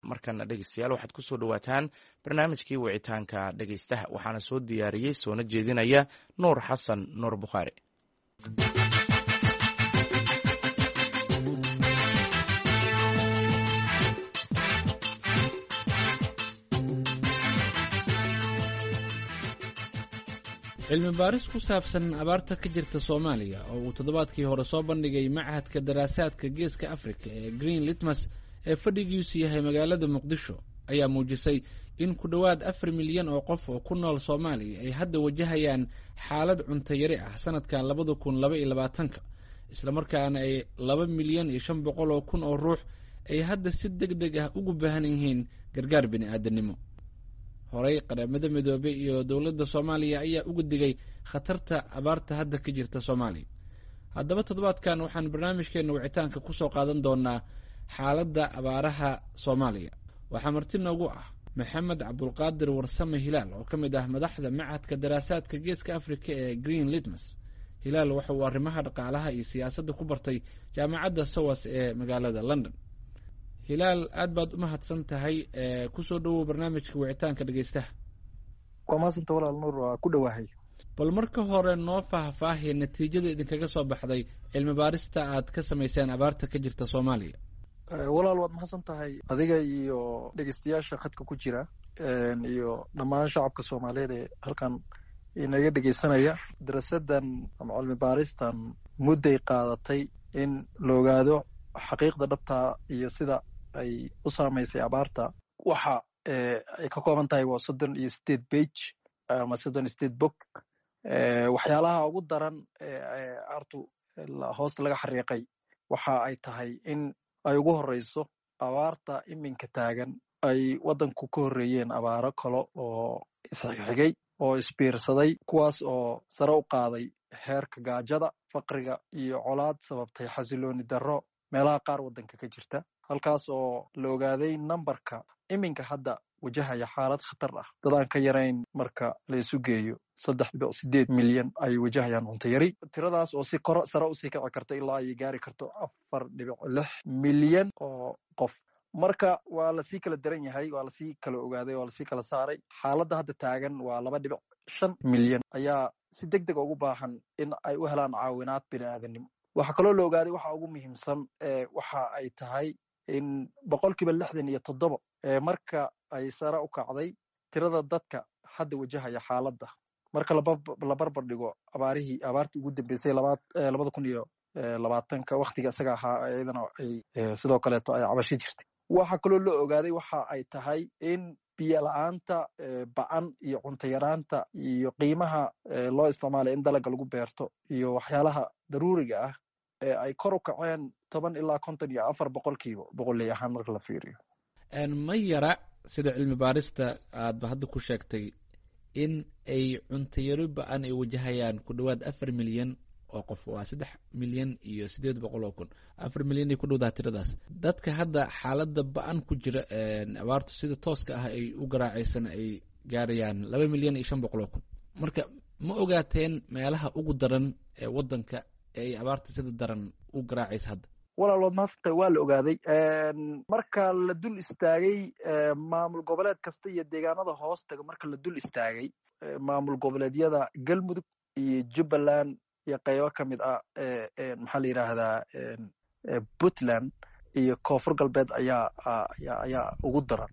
markana dhegeystayaal waxaad ku soo dhowaataan barnaamijkii wicitaanka dhegeystaha waxaana soo diyaariyey soona jeedinaya nuur xasan nuur bukhaari cilmi baaris ku saabsan abaarta ka jirta soomaaliya oo uu toddobaadkii hore soo bandhigay machadka daraasaadka geeska africa ee green litmas ee fadhigiisu yahay magaalada muqdisho ayaa muujisay in ku dhowaad afar milyan oo qof oo ku nool soomaaliya ay hadda wajahayaan xaalad cunto yari ah sanadkan labada kun laba iyo labaatanka islamarkaana ay laba milyan iyo shan boqol oo kun oo ruux ay hadda si deg deg ah ugu baahan yihiin gargaar bini aadanimo horey qaramada midoobey iyo dowladda soomaaliya ayaa uga digay khatarta abaarta hadda ka jirta soomaaliya haddaba toddobaadkan waxaan barnaamijkeena wicitaanka kusoo qaadan doonaa xaaladda abaaraha soomaaliya waxaa marti noogu ah maxamed cabdulqaadir warsame hilaal oo ka mid ah madaxda machadka daraasaadka geeska africa ee green litmas hilaal waxa uu arrimaha dhaqaalaha iyo siyaasadda ku bartay jaamacadda sowas ee magaalada london hilaal aad baad u mahadsan tahay kusoo dhowow barnaamijka wicitaanka dhegeystaha waa mahadsanta walaal nuur waa ku dhowahay bal marka hore noo faahfaahiya natiijada idinkaga soo baxday cilmi baarista aad ka samayseen abaarta ka jirta soomaaliya walaal waad mahadsan tahay adiga iyo dhegeystayaasha khadka ku jira iyo dhammaan shacabka soomaaliyeed ee halkan inaga dhegeysanaya darasadan ama cilmi baaristan mudday qaadatay in la ogaado xaqiiqda dhabtaa iyo sida ay u saamaysay abaarta waxa ay ka kooban tahay waa soddon iyo sideed bage ama soddon iyo sideed bog waxyaalaha ugu daran aartu hoosta laga xariiqay waxa ay tahay in ay ugu horeyso abaarta iminka taagan ay waddanku ka horreeyeen abaaro kale oo isxigxigay oo isbiirsaday kuwaas oo sare u qaaday heerka gaajada faqriga iyo colaad sababtay xasilooni darro meelaha qaar waddanka ka jirta halkaas oo la ogaaday numberka iminka hadda wajahaya xaalad khatar ah dad aan ka yarayn marka la isu geeyo saddex dhibic sideed milyan ay wajahayaan cunto yari tiradaas oo si koro sare usii kici karto ilaa ay gaari karto afar dhibic lix milyan oo qof marka waa lasii kala daran yahay waa lasii kala ogaaday waa lasii kala saaray xaaladda hadda taagan waa laba dhibic shan milyan ayaa si deg dega ugu baahan in ay u helaan caawinaad bini aadanimo waxaa kaloo la ogaaday waxa ugu muhiimsan waxa ay tahay in boqol kiiba lixdan iyo toddoba marka ay sare u kacday tirada dadka hadda wajahaya xaaladda marka la barbar dhigo abaarihii abaartii ugu dambeysay labada kun iyo labaatanka waktiga isaga ahaa iyadana ay sidoo kaleeto ay cabasho jirtay waxa kaloo la ogaaday waxa ay tahay in biyo la-aanta ba-an iyo cunto yaraanta iyo qiimaha loo isticmaalaya in dalaga lagu beerto iyo waxyaalaha daruuriga ah ee ay kor u kaceen toban ilaa konton iyo afar boqolkiiba boqoley ahaan marka la fiiriyo ma yara sida cilmi baarista aadba hadda ku sheegtay in ay cuntayaro ba-an ay wajahayaan ku dhowaad afar milyan oo qof waa saddex milyan iyo sideed boqol oo kun afar milyan ay ku dhowdaha tiradaas dadka hadda xaaladda ba-an ku jira abaartu sida tooska ah ay u garaacaysan ay gaarayaan laba milyan iyo shan boqol oo kun marka ma ogaateen meelaha ugu daran ee waddanka ee ay abaarta sida daran u garaacaysa hadda walaal waad mahadsantahay waa la ogaaday marka la dul istaagay maamul goboleed kasta iyo deegaanada hoos taga marka la dul istaagay maamul goboleedyada galmudug iyo jubbaland iyo qaybo ka mid ah maxaa la yidhaahdaa puntland iyo koonfur galbeed ayaa ayaa ugu daran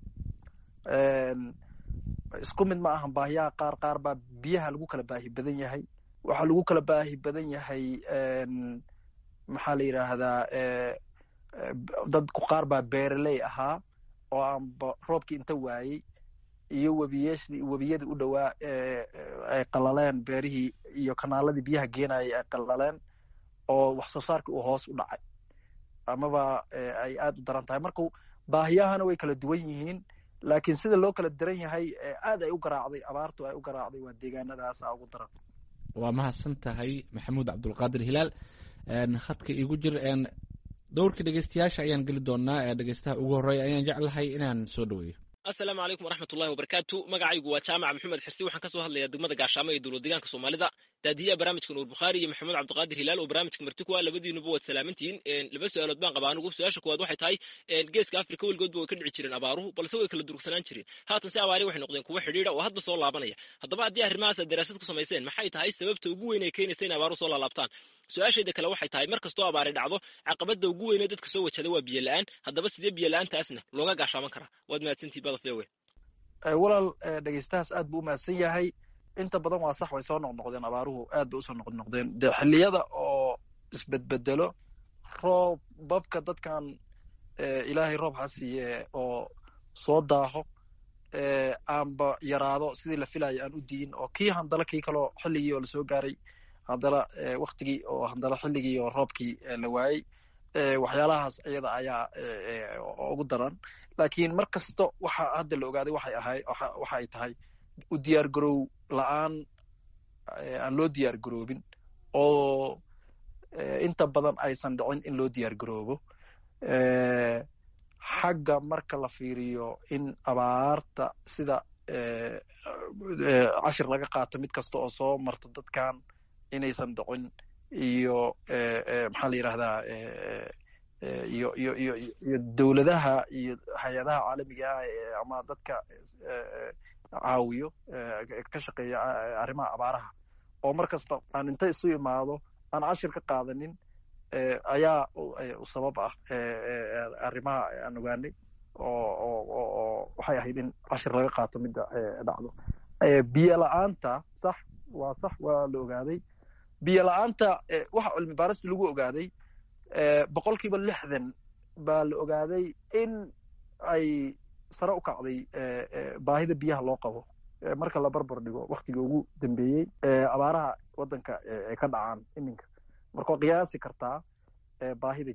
isku mid ma ahan baahiyaha qaar qaar baa biyaha lagu kala baahi badan yahay waxaa lagu kala baahi badan yahay maxaa la yidhaahdaa dadku qaar baa beereley ahaa oo aanba roobkii inta waayey iyo webiyeshii webiyadii u dhowaa ay qalaleen beerihii iyo kanaaladii biyaha geenayay ay qalaleen oo wax soo saarkii uu hoos u dhacay amaba ay aad u daran tahay marka baahiyahana way kala duwan yihiin laakiin sida loo kala daran yahay aad ay u garaacday abaartu ay u garaacday waa deegaanadaasa ugu daran waa mahadsan tahay maxamuud cabdulqaadir hilaal khadka igu jir dowrka dhegeystayaasha ayaan geli doonaa dhegeystaha ugu horreeya ayaan jeclahay inaan soo dhaweeyo assalaamu calaykum waraxmat ullahi wabarakaatu magacaygu waa jaamac maxamed xirsi waxaan ka soo hadlayaa degmada gaashaamo ee dowlad deegaanka soomaalida daadiyaha barnaamijka nuur bukhaari iyo maxamed cabdiqaadir hilaal oo barnaamijka marti ku ah labadiinuba waad salaamantihiin laba su-aalood baan qabaa anigu su-aasha koowaad waxay tahay geeska afrika weligoodba way ka dhici jireen abaaruhu balse way kala durugsanaan jireen haatan si abaari waxay noqdeen kuwo xidhiidha oo hadba soo laabanaya haddaba haddii arrimahaas aad daraasad ku samayseen maxay tahay sababta ugu weyn ee keenaysa in abaaruhu soo laalaabtaan su-aashayda kale waxay tahay mar kastoo abaari dhacdo caqabada ugu weynee dadka soo wajada waa biyo la-aan haddaba sidee biyo la-aantaasna looga gaashaaman karaa waad mahadsantihi badaf ewe walaal dhegeystahaas aad buu u mahadsan yahay inta badan waa sax way soo noqnoqdeen abaaruhu aad bay usoo noqnoqdeen dee xilliyada oo isbedbedelo roob babka dadkan ilaahay roob ha siiye oo soo daaho aanba yaraado sidii la filayo aan u diyin oo kii handala kii kaloo xilligii oo lasoo gaaray haddana waktigii oo haddana xilligii oo roobkii la waayey waxyaalahaas iyada ayaa ugu daran lakiin mar kasta waxa hadda la ogaaday waxay ahay waxa ay tahay u diyaar garow la-aan aan loo diyaar garoobin oo inta badan aysan dhicin in loo diyaar garoobo xagga marka la fiiriyo in abaarta sida cashir laga qaato mid kasta oo soo marta dadkan inaysan dhicin iyo maxaa la yidhahdaa iyo iyo iyo iyo dowladaha iyo hay-adaha caalamiga ah ama dadka caawiyo ka shaqeeya arrimaha abaaraha oo mar kasta aan inta isu imaado aan cashir ka qaadanin ayaa sabab ah arrimaha aan ogaanay oo oo oo waxay ahayd in cashir laga qaato midda dhacdo biyo la-aanta sax waa sax waa la ogaaday biyo la-aanta waxa cilmi baarista lagu ogaaday boqol kiiba lixdan baa la ogaaday in ay sare u kacday baahida biyaha loo qabo marka la barbar dhigo waktiga ugu dambeeyey abaaraha waddanka ay ka dhacaan iminka marka waa qiyaasi kartaa baahida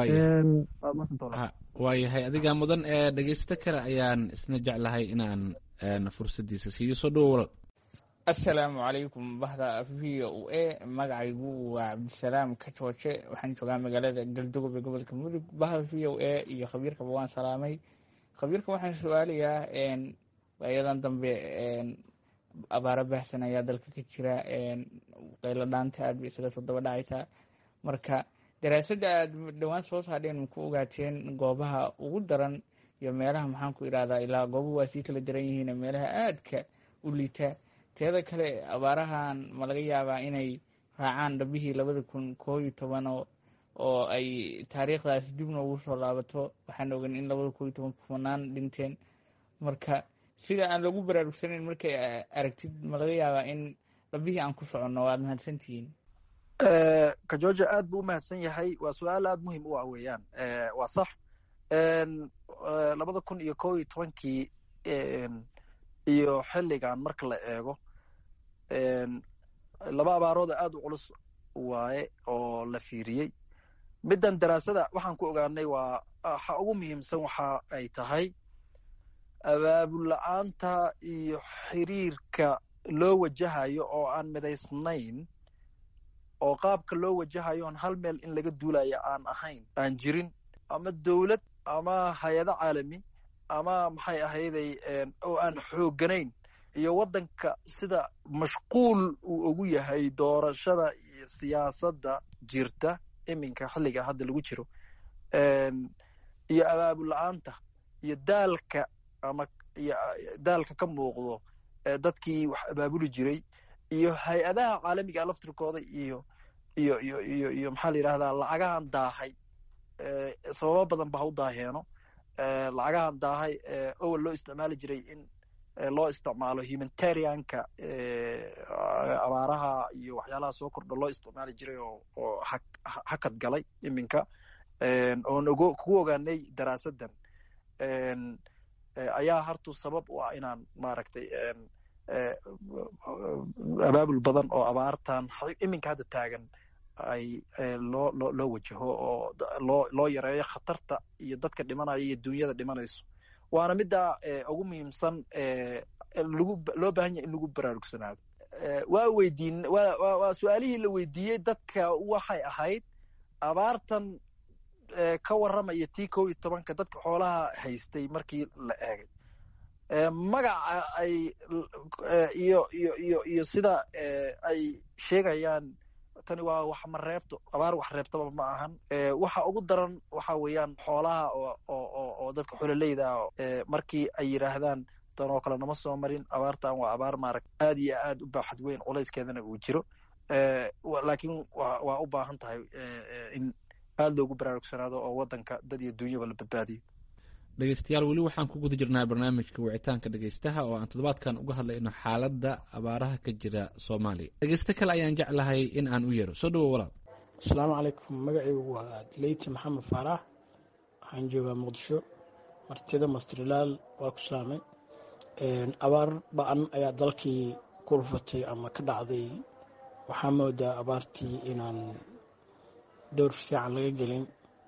waayahay adigaa mudan ee dhegeysto kale ayaan isna jeclahay inaan fursaddiisa siiyo soo dhowo walal assalaamu calaykum bahda v o a magacaygu waa cabdisalaam kajooje waxaan joogaa magaalada galdogob ee gobolka mudug bahda v o a iyo khabiirkaba waan salaamay khabiirka waxaan su-aalayaa ayadan dambe abaaro baahsan ayaa dalka ka jira qaylo dhaanta aad bay isaga soo daba dhacaysaa marka daraasadda aad dhowaan soo saadheen maku ogaateen goobaha ugu daran iyo meelaha maxaan ku idhahdaa ilaa goobuhu waa sii kala daran yihiin meelaha aadka u liita teeda kale abaarahan ma laga yaabaa inay raacaan dhabihii labada kun koo iyo toban oo oo ay taariikhdaas dib noogu soo laabato waxaan ogan in labada koo iyo toban kumanaan dhinteen marka sida aan lagu baraarugsanayn markay aragtid ma laga yaabaa in dhabihii aan ku soconno waad mahadsantihiin ka georgia aad buu u mahadsan yahay waa su-aal aad muhim u ah weeyaan waa sax labada kun iyo koo iyo tobankii iyo xilligan marka la eego laba abaarooda aad u culus waaye oo la fiiriyey middan daraasada waxaan ku ogaanay waa waxa ugu muhiimsan waxa ay tahay abaabul la-aanta iyo xiriirka loo wajahayo oo aan midaysnayn oo qaabka loo wajahayo on hal meel in laga duulayo aan ahayn aan jirin ama dowlad ama hay-ado caalami ama maxay ahayday oo aan xoogganayn iyo waddanka sida mashquul uu ugu yahay doorashada iyo siyaasadda jirta iminka xilliga hadda lagu jiro iyo abaabul la-aanta iyo daalka ama iyo daalka ka muuqdo dadkii wax abaabuli jiray iyo hay-adaha caalamiga laftirkooda iyo iyo iyo iyo iyo maxaa la yidhahdaa lacagahan daahay sababo badan ba ha u daaheeno lacagahan daahay owel loo isticmaali jiray in loo isticmaalo humanitarianka abaaraha iyo waxyaalaha soo kordha loo isticmaali jiray oo oo ha hakad galay iminka oon ogo kugu ogaanay daraasaddan ayaa hartu sabab u ah inaan maaragtay abaabul badan oo abaartan iminka hadda taagan ay loo loo loo wajaho oo loo loo yareeyo khatarta iyo dadka dhimanaya iyo dunyada dhimanayso waana midda ugu muhiimsan lagu loo baahan yahay in lagu baraarugsanaado waa weydiin wa wa waa su-aalihii la weydiiyey dadka waxay ahayd abaartan ka warramaya tii kow iyo tobanka dadka xoolaha haystay markii la eegay magaca ay iyo iyo iyo iyo sida ay sheegayaan tani waa wax ma reebto abaar wax reebtaba ma ahan waxa ugu daran waxa weeyaan xoolaha oo oo oo dadka xololeyda ah markii ay yidhaahdaan tan oo kale nama soo marin abaartan waa abaar maarag aad iyo aad u baaxad weyn culayskeedana uu jiro laakiin wa waa u baahan tahay in aad loogu baraarugsanaado oo waddanka dad iyo dunyaba la badbaadiyo dhegeystayaal weli waxaan ku guda jirnaa barnaamijka wicitaanka dhegeystaha oo aan toddobaadkan uga hadlayno xaaladda abaaraha ka jira soomaaliya dhegeysto kale ayaan jeclahay in aan u yeero soo dhawo walaal asalaamu calaykum magacaygu waa dileyti maxamed faarax waxaan joogaa muqdisho martida mastrilaal waa ku salaamay abaar ba-an ayaa dalkii ku rufatay ama ka dhacday waxaa moodaa abaartii inaan dowr fiican laga gelin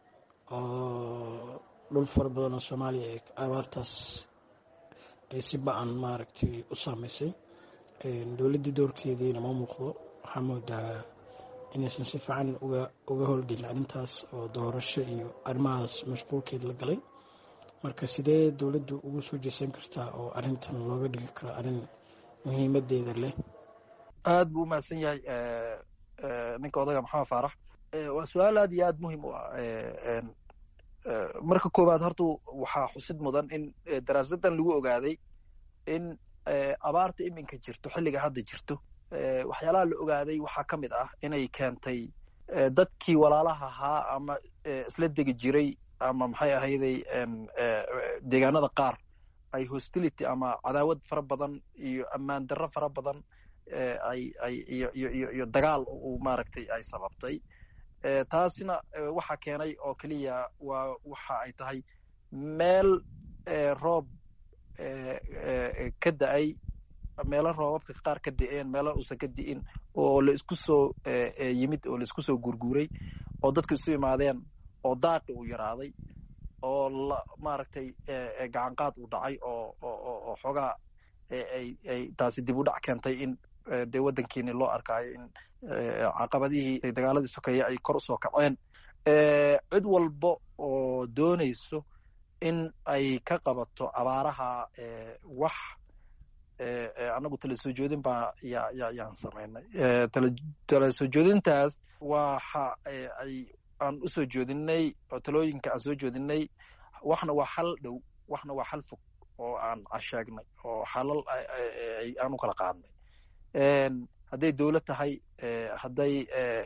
oo dhul fara badan oo soomaaliya ee abaartaas ay si ba-an maaragtay u saameysay dowladdii doorkeediina ma muuqdo waxaa moodaa inaysan si fiican uga uga howlgelin arrintaas oo doorasho iyo arrimahaas mashquulkeed la galay marka sidee dowladdu ugu soo jeesan kartaa oo arrintan looga dhigi karo arrin muhiimadeeda leh aad buu umahadsan yahay ninka odaga maxamed faarax waa su-aal aad iyo aad muhiim u ah marka koowaad horta waxaa xusid mudan in daraasadan lagu ogaaday in abaarta iminka jirto xilliga hadda jirto waxyaalaha la ogaaday waxaa ka mid ah inay keentay dadkii walaalaha ahaa ama isla degi jiray ama maxay ahayday deegaanada qaar ay hostility ama cadaawad fara badan iyo ammaan darro fara badan ay ay iyo iyo iyo iyo dagaal uu maaragtay ay sababtay taasina waxa keenay oo keliya waa waxa ay tahay meel roob ka da-ay meelo roobabka qaar ka da-een meelo uusan ka di'in oo la isku soo yimid oo la isku soo gurguuray oo dadku isu imaadeen oo daaqi uu yaraaday oo la maaragtay gacanqaad uu dhacay oo oo xoogaa ay ay taasi dib u dhac keentay in dee waddankiini loo arkaayo in caqabadihii dagaaladii sokeeye ay kor usoo kaceen cid walba oo doonayso in ay ka qabato abaaraha wax annagu tala soo joodin baa ya ya yaan samaynay tala soo joodintaas waxa ay aan usoo joodinay oo talooyinka aan soo joodinay waxna waa xal dhow waxna waa xal fog oo aan casheegnay oo xalal aan u kala qaadnay hadday dowlad tahay hadday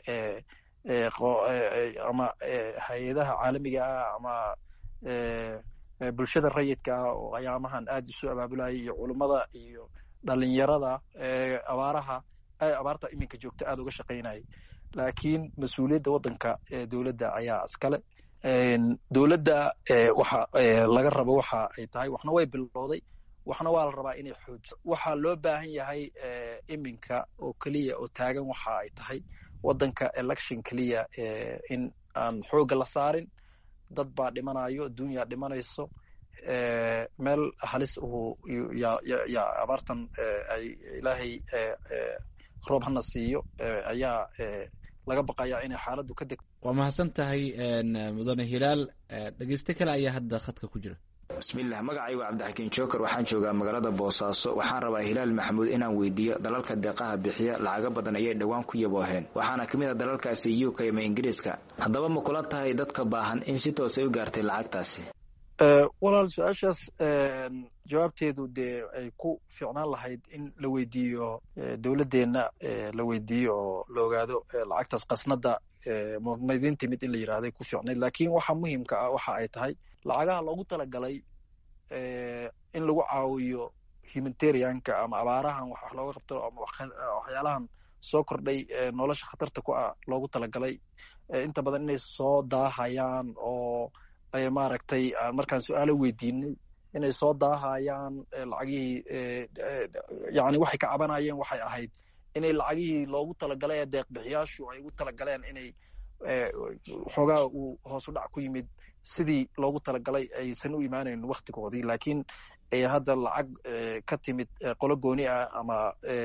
ama hay-adaha caalamiga ah ama bulshada rayidka ah oo ayaamahan aad isu abaabulayay iyo culummada iyo dhalinyarada abaaraha abaarta iminka joogta aad uga shaqaynayay laakiin mas-uuliyadda waddanka dowladda ayaa iskale dowladda waxa laga rabo waxa ay tahay waxna way bilowday waxna waa la rabaa inay xoojiso waxaa loo baahan yahay iminka oo keliya oo taagan waxa ay tahay waddanka election keliya in aan xoogga la saarin dad baa dhimanayo adduunyaa dhimanayso meel halis uhu yaa abaartan ay ilaahay roob hana siiyo ayaa laga baqayaa inay xaaladdu ka degto waa mahadsan tahay mudane hilaal dhegeyste kale ayaa hadda khadka ku jira bismillaah magacaygu cabdixakiin joker waxaan joogaa magaalada boosaaso waxaan rabaa hilaal maxamuud inaan weydiiyo dalalka deeqaha bixiya lacago badan ayay dhowaan ku yabooheen waxaana ka mid a dalalkaasi u k ama ingiriiska haddaba ma kula tahay dadka baahan in si toosay u gaartay lacagtaasi walaal su-aashaas jawaabteedu dee ay ku fiicnaan lahayd in la weydiiyo dowladdeenna la weydiiyo oo la ogaado lacagtaas qasnada mudmaydin timid in la yidhahday ku fiicnayd laakiin waxa muhiimka ah waxa ay tahay lacagaha loogu talagalay in lagu caawiyo humanitarianka ama abaarahan wax looga qabto ama waxyaalahan soo kordhay nolosha khatarta ku ah loogu talagalay inta badan inay soo daahayaan oo ay maaragtay markaan su-aalo weydiinay inay soo daahayaan lacagihii yani waxay ka cabanayeen waxay ahayd inay lacagihii loogu talagalay ee deeqbixiyaashu ay ugu talagaleen inay xoogaa uu hoosu dhac ku yimid sidii loogu talagalay aysan u imaanayn waktigoodii laakiin hadda lacag ka timid qolo gooni ah ama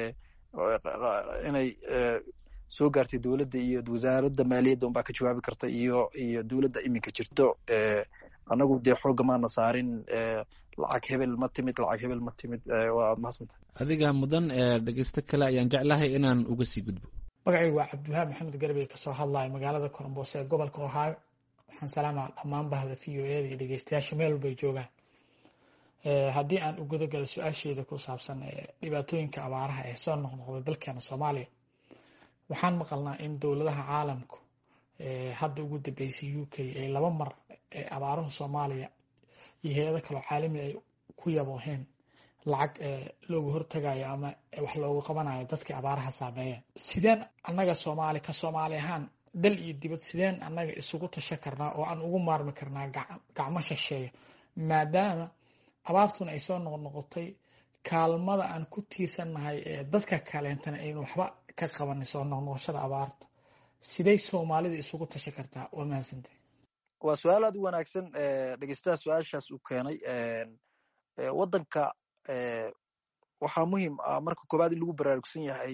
inay soo gaartay dowladda iyo wasaaradda maaliyadda unbaa ka jawaabi karta iyo iyo dowladda iminka jirto annagu dee xoogga maana saarin lacag hebel ma timid lacag hebel ma timid waa mahadsantahay adiga mudan dhegeysto kale ayaan jeclahay inaan uga sii gudbo magacaygu waa cabdiwahaab maxamed garbey kasoo hadlaya magaalada koronboos ee gobolka ohaayo waxaan salaamaa dhammaan bahda v o eda iyo dhegeystayaasha meel walbay joogaan haddii aan u gudagalo su-aasheeda ku saabsan dhibaatooyinka abaaraha ee soo noqnoqda dalkeena soomaaliya waxaan maqalnaa in dowladaha caalamku hadda ugu dambeysay u k ay laba mar abaaruhu soomaaliya iyo hay-ado kaloo caalami ay ku yabooheen lacag looga hortagayo ama wax loogu qabanayo dadkii abaaraha saameeyeen sideen annaga soomaali ka soomaali ahaan dal iyo dibad sideen annaga isugu tasha karnaa oo aan ugu maarmi karnaa gacmo shisheeya maadaama abaartuna ay soo noqnoqotay kaalmada aan ku tiirsannahay ee dadka kaleentana aynu waxba ka qabanin soo noqnoqoshada abaarta siday soomaalida isugu tasha kartaa waa mahadsantay waa su-aal aad u wanaagsan dhegeystaha su-aashaas uu keenay waddanka waxaa muhiim ah marka koowaad in lagu baraarugsan yahay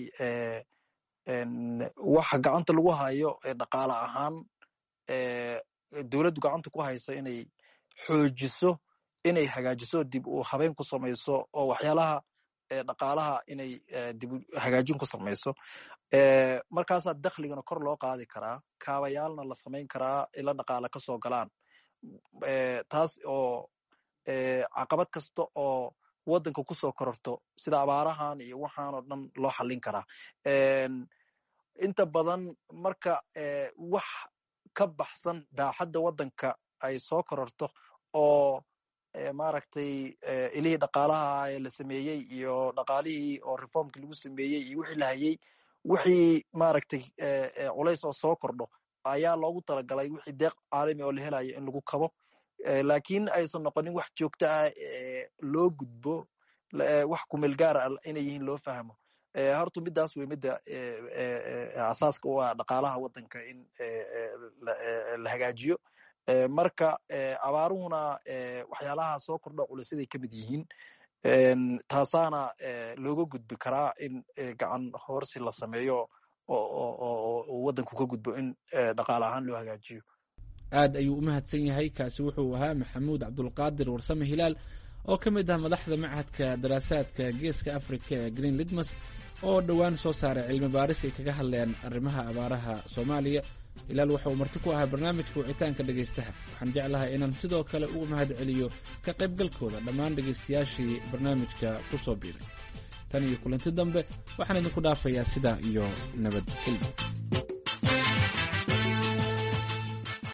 waxa gacanta lagu hayo dhaqaale ahaan dowladdu gacanta ku haysa inay xoojiso inay hagaajiso dib u habeyn ku samayso oo waxyaalaha dhaqaalaha inay dib hagaajin ku samayso markaasaa dakhligana kor loo qaadi karaa kaabayaalna la samayn karaa ila dhaqaale ka soo galaan taas oo caqabad kasta oo waddanka kusoo kororto sida abaarahan iyo waxaan oo dhan loo xallin karaa inta badan marka wax ka baxsan baaxadda waddanka ay soo kororto oo maaragtay ilihii dhaqaalaha ee la sameeyey iyo dhaqaalihii oo reformkii lagu sameeyey iyo wixii la hayey wixii maaragtay culays oo soo kordho ayaa loogu talagalay wixii deeq caalami oo la helayo in lagu kabo lakin aysan noqonin wax joogto ah loo gudbo wax kumeel gaar ah inay yihiin loo fahmo horta midaas wey midda asaaska u ah dhaqaalaha waddanka in la hagaajiyo marka abaaruhuna waxyaalaha soo kordho culaysaday ka mid yihiin taasaana looga gudbi karaa in gacan hoorsi la sameeyo oo waddanku ka gudbo in dhaqaale ahaan loo hagaajiyo aad ayuu u mahadsan yahay kaasi wuxuu ahaa maxamuud cabdulqaadir warsame hilaal oo ka mid ah madaxda machadka daraasaadka geeska africa ee green lidmas oo dhowaan soo saaray cilmi baaris ay kaga hadleen arrimaha abaaraha soomaaliya hilaal waxa uu marti ku ahaa barnaamijka wicitaanka dhegaystaha waxaan jeclahay inaan sidoo kale uga mahad celiyo ka qaybgalkooda dhammaan dhegaystayaashii barnaamijka ku soo biiray tan iyo kulanti dambe waxaan idinku dhaafayaa sidaa iyo nabadgelyo